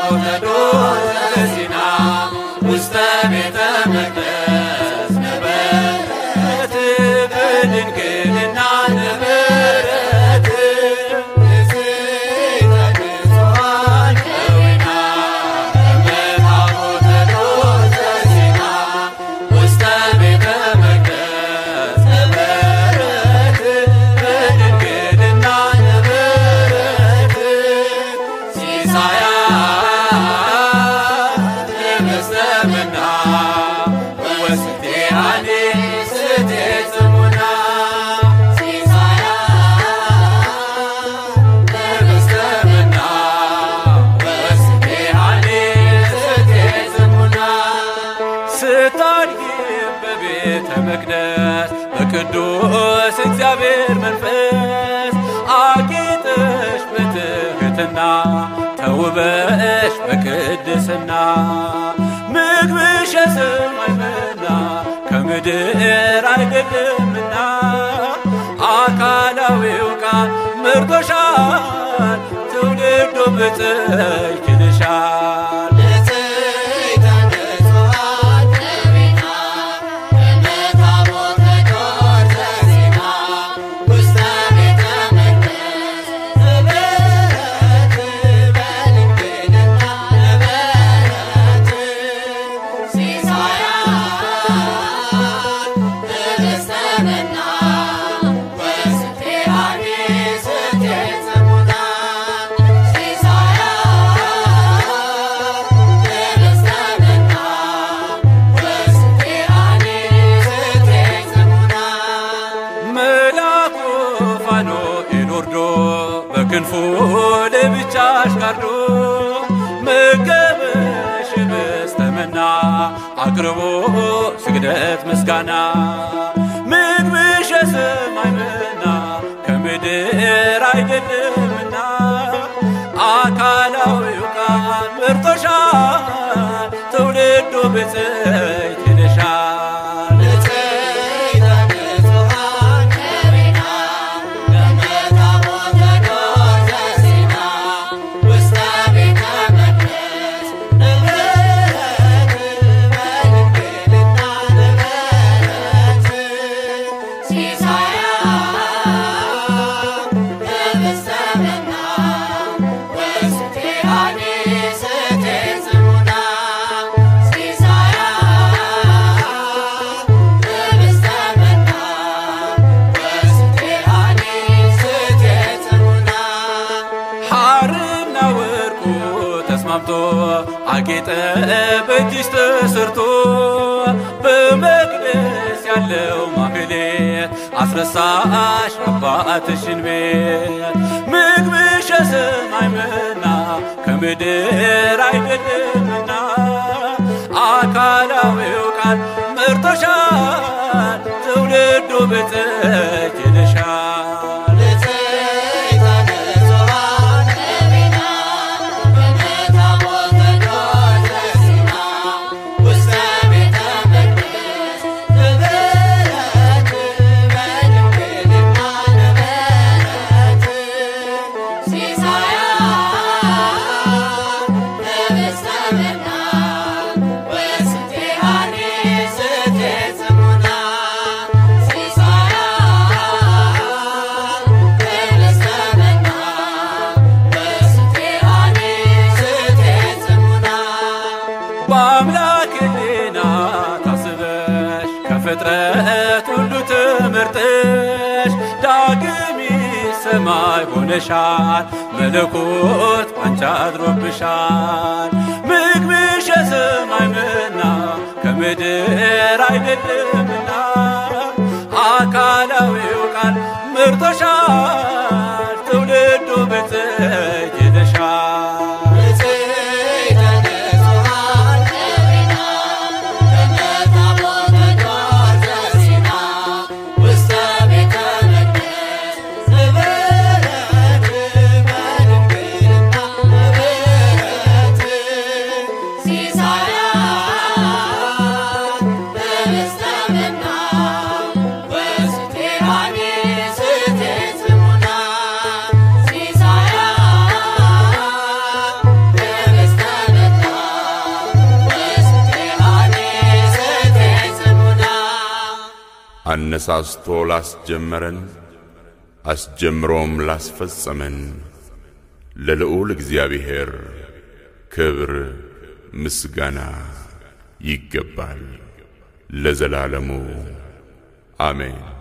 ታቦተ ሲና ውስተ ቤተ መቅደስ ነበረት በድንግልና ነበረት ከዊና በታቦተ ሲና ውስተ ቤተ መቅደስ ነበረት በድንግልና ነበረት ሲሳያ ለመስለምና ወስቴያኔ ስቴ ጽሙና ሲሳያ ለመስለምና ወስቴያኔ ስቴ ጽሙና ስታድጊ በቤተ መቅደስ በቅዱስ እግዚአብሔር መንፈስ አጌጠሽ በትሕትና ተውበሽ በቅድስና ምግብሽ የሰማይ መና ከምድር አይደለምና አካላዊው ቃል መርቶሻል ትውልዱ ብፅዕት ይልሻል መልአኩ ፋኑኤል ወርዶ በክንፉ ለብቻሽ ጋርዶ መገበሽ በስተመና አቅርቦ ስግደት ምስጋና ምግብሽ የሰማይ መና ከምድር አይደለምና አካላዊው ቃል መርቶሻል ትውልዱ ብፅዕት ይልሻል ሐርና ወርቁ ተስማምቶ አጌጠ በእጅሽ ተሰርቶ በመቅደስ ያለው ማህሌት አስረሳሽ አባትሽን ቤት ምግብሽ የሰማይ መና ከምድር አይደለምና አካላዊው ቃል መርቶሻል ትውልዱ ብፅዕት ይልሻል በአምላክ ሕሊና ታስበሽ ከፍጥረት ሁሉ ትምህርትሽ ዳግም ሰማይ ሆነሻል መለኮት ባንቺ አድሮብሻል ምግብሽ የሰማይ መና ከምድር አይደለምና አካላዊው ቃል ምርቶሻል ትውልዱ ብፅዕት ይልሻል ሲሳያ አነሳስቶ ላስጀመረን አስጀምሮም ላስፈጸመን ለልዑል እግዚአብሔር ክብር ምስጋና ይገባል ለዘላለሙ አሜን።